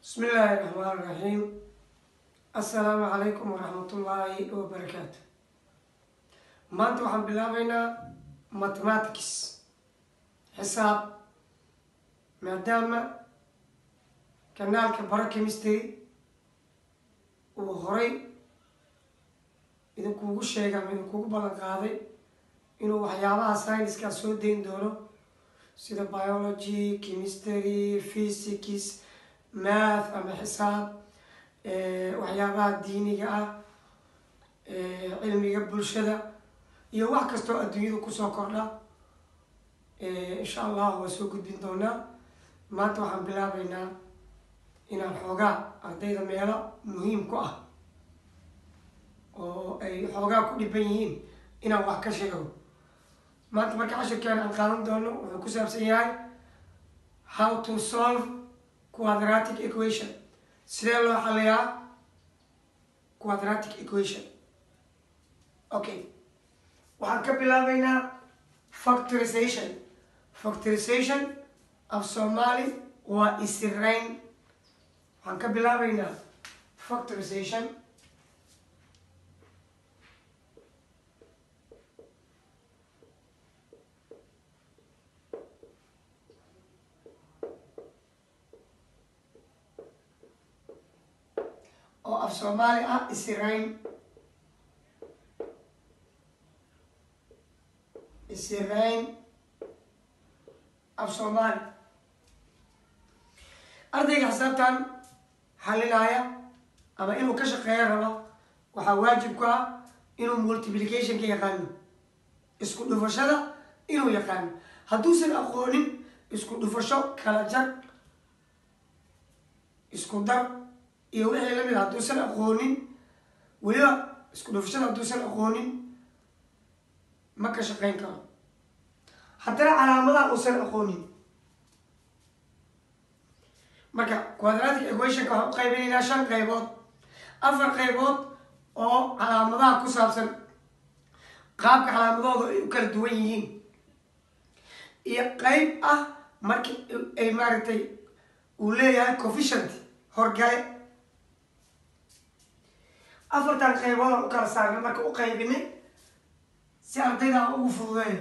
bismi illaahi raxmaan raxiim assalaamu calaykum waraxmatullaahi wabarakaatu maanta waxaan bilaabeynaa mathematics xisaab maadaama kanaalka bara chemistry uu horay idinkuugu sheegay ama idinkuugu ballan qaaday inuu waxyaabaha sciencekaa soo dayn doono sida biology chemistry physics math ama xisaab waxyaabaha diiniga ah cilmiga bulshada iyo wax kastoo adduunyada kusoo kordha insha allah waa soo gudbin doonaa maanta waxaan bilaabeynaa inaan xoogaa ardayda meelo muhiim ku ah oo ay xoogaa ku dhiban yihiin inaan wax ka sheego maanta marka cashirkeena aan qaadan doono wuxuu ku saabsan yahay how to solve quadratic equation sidee loo xaliyaa quadratic equation okay waxaan ka bilaabeynaa factorization factorization af soomaali waa isirayn waxaan ka bilaabeynaa factorization oo af soomaali ah isirayn isirayn af soomaali ardayga xisaabtan xalinaya ama inuu ka shaqeeyo rabo waxaa waajib ku ah inuu multiplicationka yaqaano isku dhufashada inuu yaqaano hadduusan aqoonin isku dhufasho kala jar isku dar iyo wixii lamid a hadduusan aqoonin weliba isku dhufashada hadduusan aqoonin ma ka shaqeyn karo haddana calaamadaha uusan aqoonin marka quadratic equationka waxaan u qaybinaynaa shan qaybood afar qaybood oo calaamadaha ku saabsan qaabka calaamadooda ay u kala duwan yihiin iyo qeyb ah marki ay maaragtay uu leeyahay coefficient horgale afartan qayboodaan u kala saarnay marka u qaybinay si ardayda aan ugu fududeeyo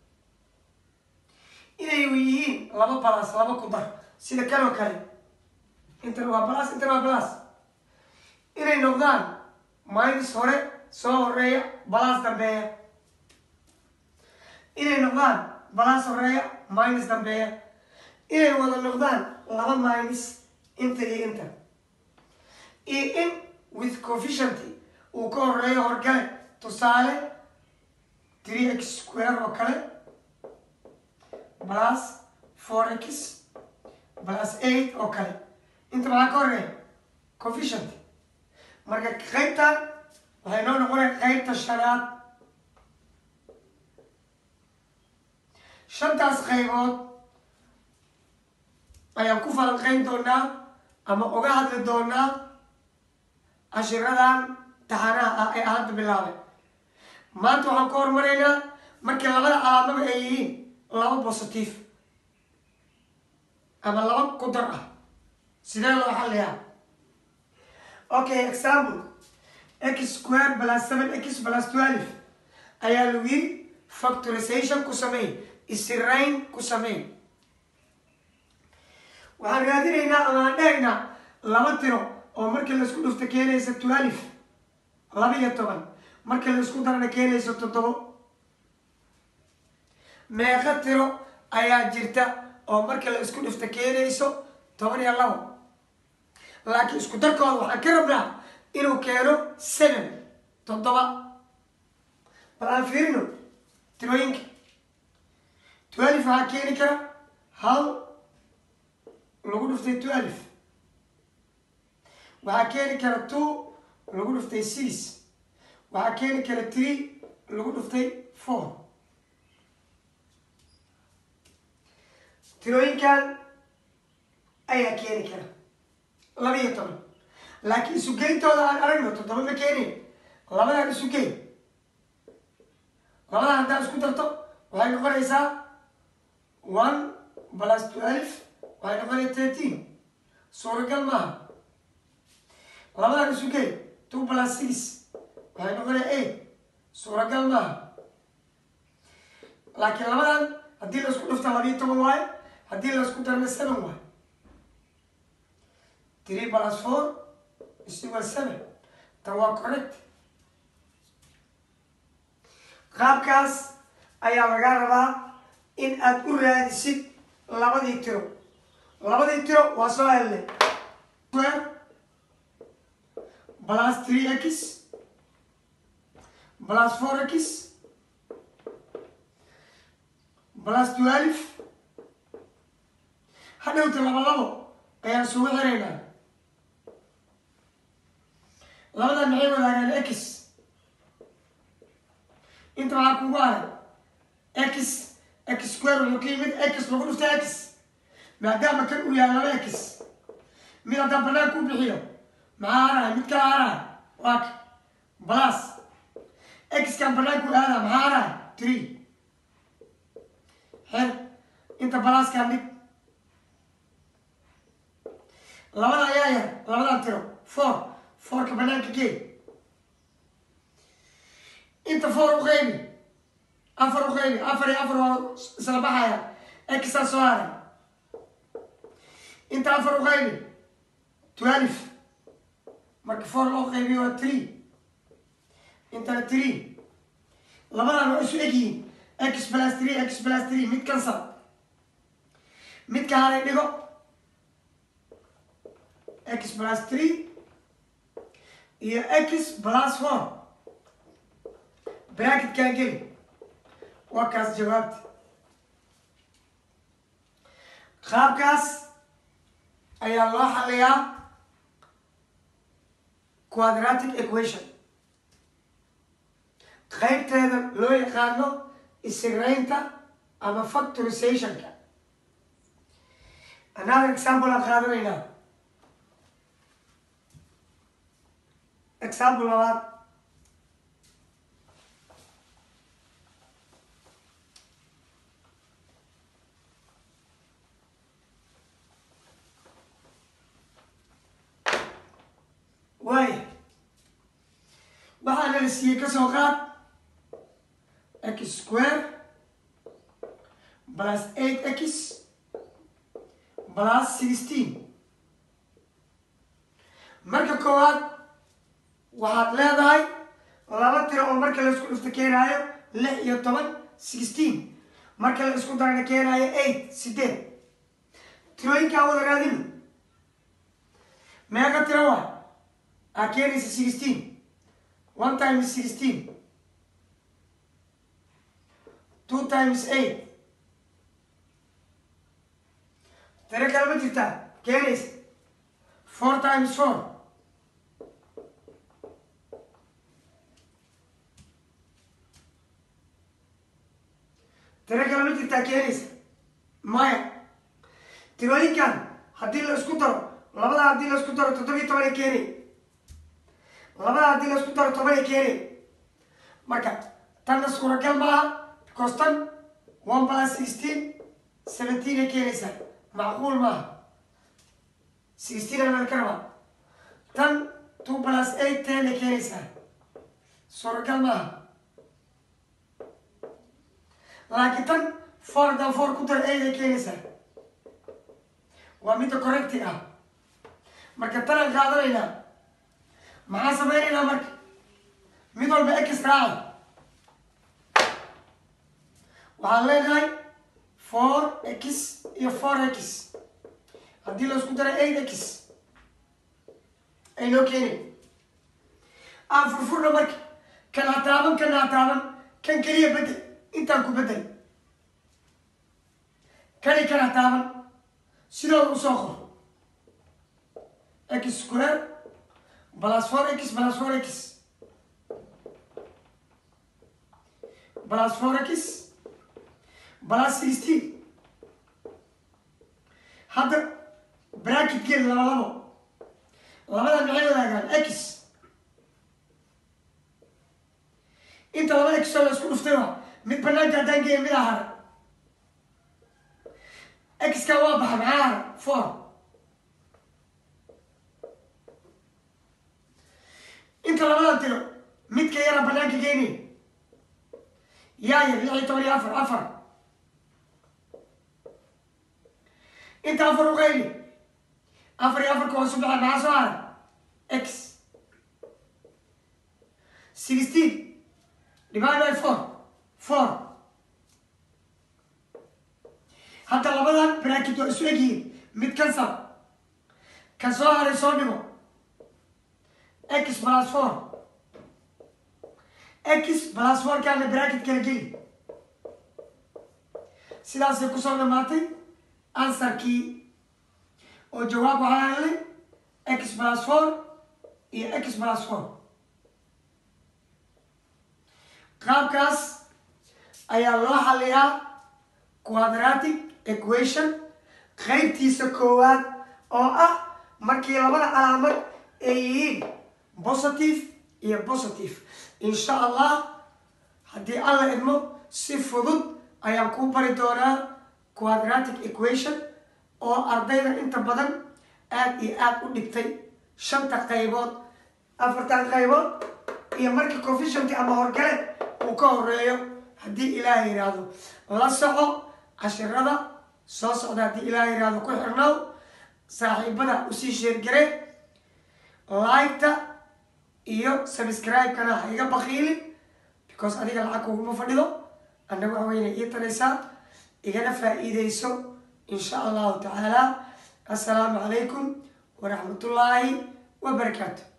inay yihiin laba balas laba ku dar sida kanoo kale intan waa balas intan waa balas inay noqdaan minus hore soo horeeya balas dambeeya inay noqdaan balas horeeya minus dambeeya inay wada noqdaan laba minus inta iyo inta iyo in with coefficient uu ka horeeyo horgale tusaale three x square oo kale plus four x plus eight oo kale inta maxaa ka horeeya coefficient marka qeybtan waxay noo noqonaya qeybta shanaad shantaas qaybood ayaan ku falanqeyn doonaa ama uga hadli doonaa cashiradan taxanaha ah ee hadda bilaabay maanta waxaan ka hormaraynaa markii labada calaamaba ay yihiin laba positive ama laba qudar ah sidee loo xaliyaa okay example x square plus seven x plus twelve ayaa lagu yiri factorization ku sameey isirayn ku sameey waxaan raadinaynaa ama aan dhehaynaa laba tiro oo markii laisku dhufto keenaysa twelve laba iyo toban markii laisku darana keenayso toddobo meeqo tiro ayaa jirta oo markii la isku dhufto keenayso toban iyo labo laakiin isku darkooda waxaan ka rabnaa inuu keeno seven toddoba bal aan fiirino tirooyinka twelve waxaa keeni kara hal lagu dhuftay twelve waxaa keeni kara two lagu dhuftay six waxaa keeni kara three lagu dhuftay four tirooyinkan ayaa keeni kara laba iyo toban laakiin isugeyntooda aan aragno toddoba ma keenin labadan isugeyn labadan haddaa isku darto waxay noqonaysaa one plus twelve waxay noqonaya thirteen suuragal maaha labadan isu gey two plus six waxay noqonaya eight suuragal maaha laakiin labadan haddii la isku dhufta labiiyo toban waayo haddii la isku darna seven waayo three plus four is equal seven tan waa correct qaabkaas ayaa lagaa rabaa in aad u raadisid labadii tiro labadii tiro waa soo helnay square plus three x plus four x plus twelve hadhowta laba labo ayaan isugu xiraynaa labadan maxay wadaagaan x inta waxaa kugu haray x x square wuxuu ka yimid x lagu dhufta x maadaama kan uu yahay laba x mid haddaan banaan ku bixiyo maxaa harahay mid kala harahay waa ka plus x kan banaanku aada maxaa harahay three xer inta balaskaa mid labada ayaa yar labadan tiro four fourka banaanka gee inta four u qaybi afar u qaybi afar iyo afar waa isla baxaya exaa soo haray inta afar u qaybi twelve marka four loo qaybiyo waa three intana three labadan waa isu egyihiin x plus three x plus three mid kansal midka haray dhigo x plus three iyo x plus four bracketkan geli waa kaas jawaabta qaabkaas ayaa loo xaliyaa quadratic equation qaybteeda loo yaqaano isiraynta ama factorizationka another example aan qaadanaynaa example labaad waaya waxaana la siiyey ka soo qaad x square plus eight x plus sixteen marka koowaad waxaad leedahay laba tiro oo marka la isku dhufto keenaayo lix iyo toban sixteen marka la isku darana keenaayo eight sideed tirooyinkaa wada raadino meeqa tiro waa aa keenaysa sixteen one times sixteen two times eight tiro kale ma jirtaa keenaysa four times four tiro kale ma jirtaa keenaysa maya tirooyinkan haddii la isku daro labada haddii la isku daro toddobiyo toban ay keenay labada haddii la isku daro toban ay keenay marka tanna suuragal maaha because tan one plus sixteen seventeen ay keenaysaa macquul maaha sixteen anaa ka rabaa tan two plus eight ten ay keenaysaa suuragal maaha laakiin tan four haddaan four ku dar eight ay keenaysaa waa midda correcti ah marka tanaan qaadanaynaa maxaan sameynaynaa marka mid walba x raaca waxaan leenahay four x iyo four x haddii la isku daray eight x ay noo keenay aan furfurna marka kan ha taaban kan ha taaban kan keliya bedel intaan ku bedel kani kan ha taaban sidooda usoo qor x square plus four x plus four x plus four x plus sixteen hadda bracket gel laba labo labada maxay wadaagaan x inta laba x oo la isku dhuftay waa mid banaanka haddaan geeya mid ahara x ka waa baxa maxaa hara four inta labada tiro midka yara banaanka geeni yaa yar lix iyo toban iyo afar afar inta afar u qayli afar iyo afarka hoosu baxa maxaa soo hara x sixteen divide by four four hadda labadan bracket waa isu egyihiin mid kansar kan soo haray soo dhigo x plus four x plus four kaana bracket kala geli sidaasay kusoo dhamaatay ansarkii oo jawaab waxaa helay x plus four iyo x plus four qaabkaas ayaa loo xaliyaa quadratic equation qaybtiisa koowaad oo ah markii labada calaamad ay yihiin positive iyo positive insha allah haddii alla idmo si fudud ayaan kuu bari doonaa quadratic equation oo ardayda inta badan aada iyo aada u dhigtay shanta qaybood afartan qaybood iyo markii coefficientka ama horgale uu ka horeeyo haddii ilaaha yidhaahdo la soco cashirada soo socda haddii ilaaha yidhaahdo ku xirnow saaxiibada usii sheergare like-ta iyo subscribe-kana ha iga bakiilin because adiga lacag kuguma fadhido annaga waxa weyna ii taraysaa igana faa-iideyso insha allahu tacaala assalaamu calaykum waraxmatullaahi wabarakaatu